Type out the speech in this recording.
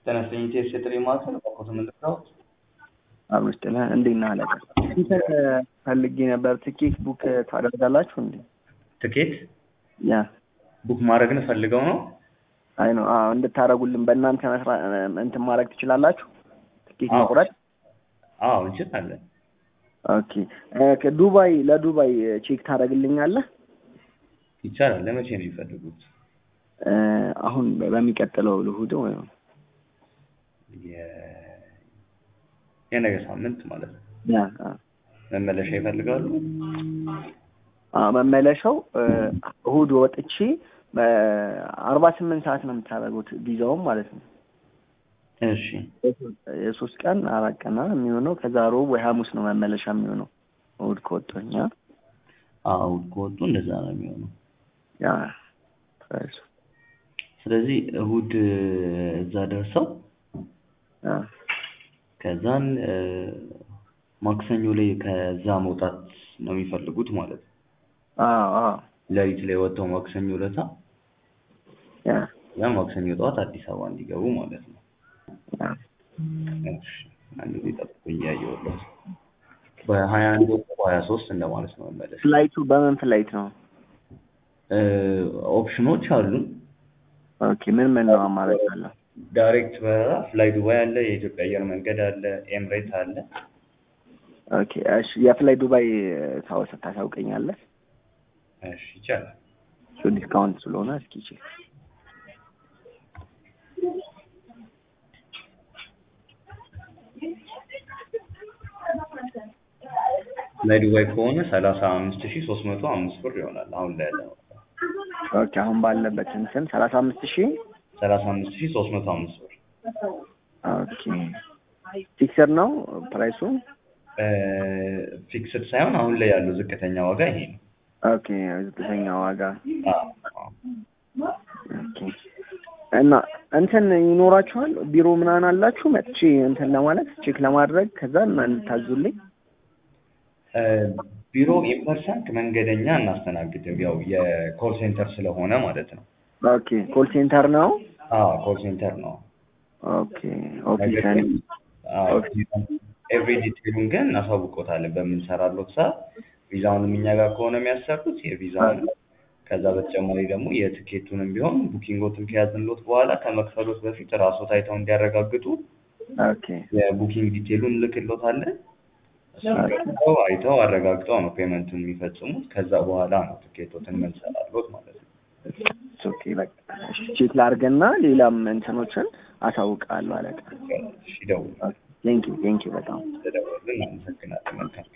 ተነስተኝ ቴስት የጥሪ ማዕከል በኮት ምንድነው? አብሮች ጥላ እንዴት ነህ አለቃ? እንትን ፈልጌ ነበር ትኬት ቡክ ታደርጋላችሁ እንዴ? ትኬት ያ ቡክ ማድረግን ፈልገው ነው? አይ ነው አዎ፣ እንድታደርጉልን በእናንተ መስራ እንትን ማድረግ ትችላላችሁ? ትኬት አዎ። መቁረጥ አዎ እንችላለን። ኦኬ። እ ዱባይ ለዱባይ ቼክ ታደርግልኛለህ? ይቻላል። ለመቼ ነው የሚፈልጉት? እ አሁን በሚቀጥለው እሑድ ወይ የ- የነገ ሳምንት ማለት ነው። ያ አ መመለሻ ይፈልጋሉ? አ መመለሻው እ እሑድ ወጥቼ በአርባ ስምንት ሰዓት ነው የምታደርጉት ቪዛውም ማለት ነው። እሺ የሶስት ቀን አራት ቀን ነው የሚሆነው። ከዛ ሮብ ወይ ሐሙስ ነው መመለሻ የሚሆነው እሑድ ከወጡኛ አዎ ከወጡ እንደዛ ነው የሚሆነው። ያ ፕራይሱ ስለዚህ እሑድ እዛ ደርሰው ያ ከዛን እ ማክሰኞ ላይ ከዛ መውጣት ነው የሚፈልጉት ማለት ነው። አዎ አዎ ሌሊት ላይ ወጥተው ማክሰኞ ለታ ያ ያ ማክሰኞ ጠዋት አዲስ አበባ እንዲገቡ ማለት ነው። ያ እሺ አንድ ጊዜ ጠብቁኝ እያየሁለት በሀያ አንድ ወጥቶ በሀያ ሶስት እንደማለት ነው መመለስ። ፍላይቱ በምን ፍላይት ነው? እ ኦፕሽኖች አሉን። ኦኬ ምን ምን ነው አማራጭ አለው? ዳይሬክት በረራ ፍላይ ዱባይ አለ፣ የኢትዮጵያ አየር መንገድ አለ፣ ኤምሬት አለ። ኦኬ እሺ የፍላይ ዱባይ ታወሰ ታሳውቀኛለህ? እሺ ይቻላል። እሱ ዲስካውንት ስለሆነ እስኪ ቼክ ፍላይ ዱባይ ከሆነ ሰላሳ አምስት ሺህ ሶስት መቶ አምስት ብር ይሆናል አሁን ላይ ያለው ኦኬ አሁን ባለበት እንትን ሰላሳ አምስት ሺህ ሰላሳ አምስት ሺህ ሶስት መቶ አምስት ብር ኦኬ ፊክሰር ነው ፕራይሱ? ፊክስድ ሳይሆን አሁን ላይ ያለው ዝቅተኛ ዋጋ ይሄ ነው። ኦኬ ዝቅተኛ ዋጋ አዎ፣ አዎ። ኦኬ እና እንትን ይኖራችኋል ቢሮ ምናምን አላችሁ መጥቼ እንትን ለማለት ቼክ ለማድረግ ከዛ እና እንድታዙልኝ እ ቢሮ ኢንፐርሰንት መንገደኛ እናስተናግድም ያው የኮል ሴንተር ስለሆነ ማለት ነው። ኦኬ ኮል ሴንተር ነው አዎ ኮል ሴንተር ነው። ኦኬ ኦፊስ ኤቭሪ ዲቴሉን ግን እናሳውቆታለን በምንሰራለት ሰዓት ቪዛውንም እኛ ጋር ከሆነ የሚያሰሩት የቪዛውን ከዛ በተጨማሪ ደግሞ የትኬቱንም ቢሆን ቡኪንጎትን ከያዝንሎት በኋላ ከመክፈሎት በፊት ራስዎት አይተው እንዲያረጋግጡ ኦኬ የቡኪንግ ዲቴሉን ልክሎታለን። እሱን ገብተው አይተው አረጋግጠው ነው ፔመንቱን የሚፈጽሙት። ከዛ በኋላ ነው ትኬቶትን የምንሰራሎት ማለት ነው። ኦኬ በቃ እሺ ቼክ ላድርግና ሌላም እንትኖችን አሳውቃለሁ አለቃ እሺ ደውሉ። ቴንኪው ቴንኪው በጣም ስለደወሉልን እናመሰግናለን። መልካም